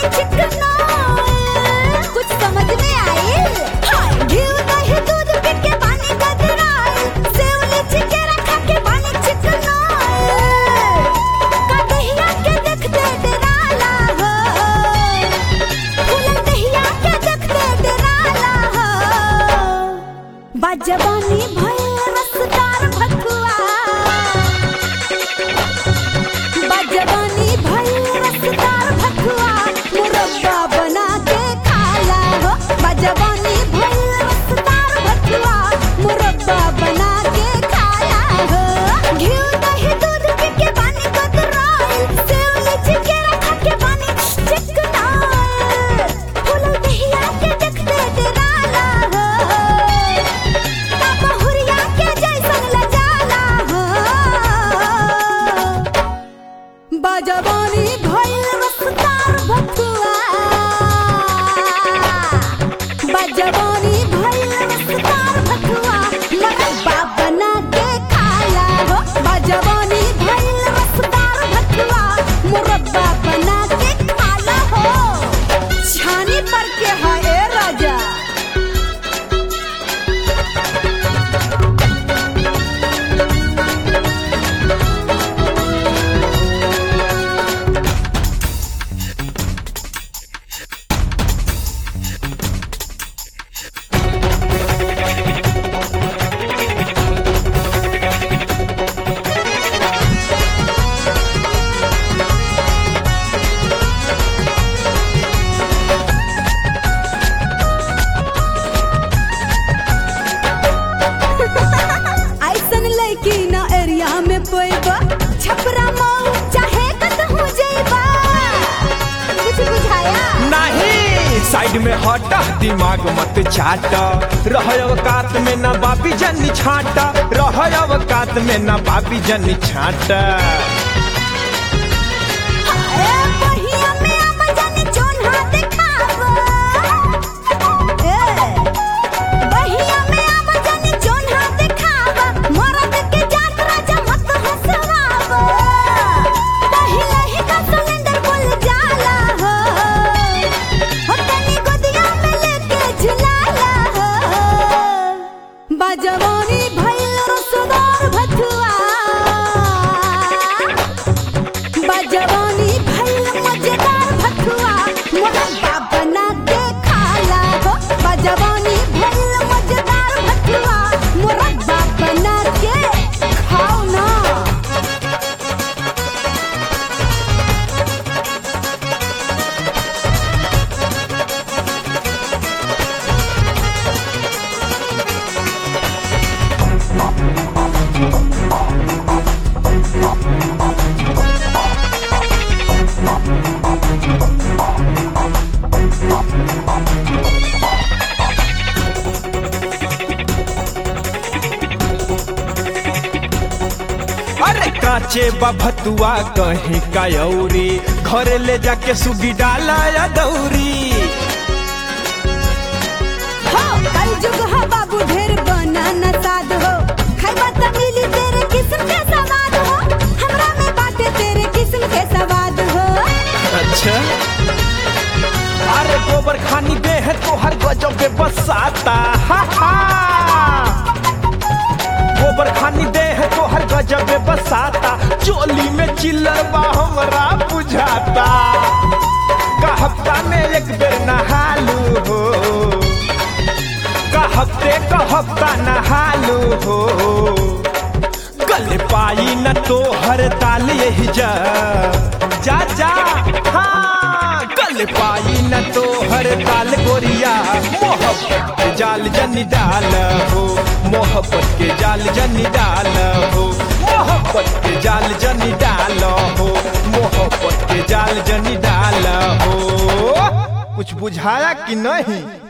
चिकना कुछ समझ में आइल हाय घी दही दूध पी के पानी गदराइल सेव लीची के रखा के पानी चिकना का दहिया के देखते डराला हो फूलन दहिया के देखते डराला हो बाजवानी भइल रसदार भतुआ बाजवानी भइल रसदार भतुआ मुरब्बा बना के खाला हो बाजवानी भइल रसदार भतुआ मुरब्बा बना के खाला हो घी दही दूध पी के पानी कतराइल सेव लीची के रखा के पानी चिकनाइल फूल दहिया के देखते डराला हो का बहुरिया के जैसन लजाला हो बाजवानी भइल रसदार भतुआ बाजवानी भइल रसदार भतुआ मुरब्बा बना के खाला हो बाजवानी भइल रसदार भतुआ मुरब्बा बना के खाला हो छानी पर के है ए राजा ऐसन लड़की ना एरिया में पैबा छपरा मऊ चाहे कतहु जइबा कुछ बुझाया नहीं साइड में हट दिमाग मत चाट रह अवकात में ना बाबी जनी छाट रह अवकात में ना बाबी जनी छाट ए बहिया में आमा जाने जोन्हा देखावा ए बहिया में आमा जाने जोन्हा देखावा मरद के जात राजा मत हंसवावा पहिले ही का सिलेंडर बोल जाला हो हो तनी गोदिया में लेके झुलाला हो बाजवानी भइल रसदार भतुआ बाजवानी भइल मजेदार भतुआ मुरब्बा बना के खाला हो बाजवानी भइल मजेदार भतुआ मुरब्बा बना के खाओ ना अरे काचे बभतुआ कहीं कयौरी घर ले जाके सुगी डाला या दौरी हो कल जुग हो बाबू ढेर बना न साध हो खैबा त मिली तेरे किस्म के सवाद हो हमरा में बाटे तेरे किस्म के सवाद हो अच्छा अरे गोबर खानी दे है तो हर गजब के बसाता हा हा गोबर खानी दे है तो हर गजब के बसाता चोली में चिल्लर बा हमरा बुझाता का हफ्ता में एक बेर नहालू हो का हफ्ते का हफ्ता नहालू हो गल पाई न तो हर ताल यही जा जा जा हाँ गल पाई न तो हर ताल गोरिया मोहब्बत के जाल जनी डाल हो मोहब्बत के जाल जनी डाल हो मोहब्बत के जाल जनी डाल हो मोहब्बत के जाल जनी डाल हो कुछ बुझाया कि नहीं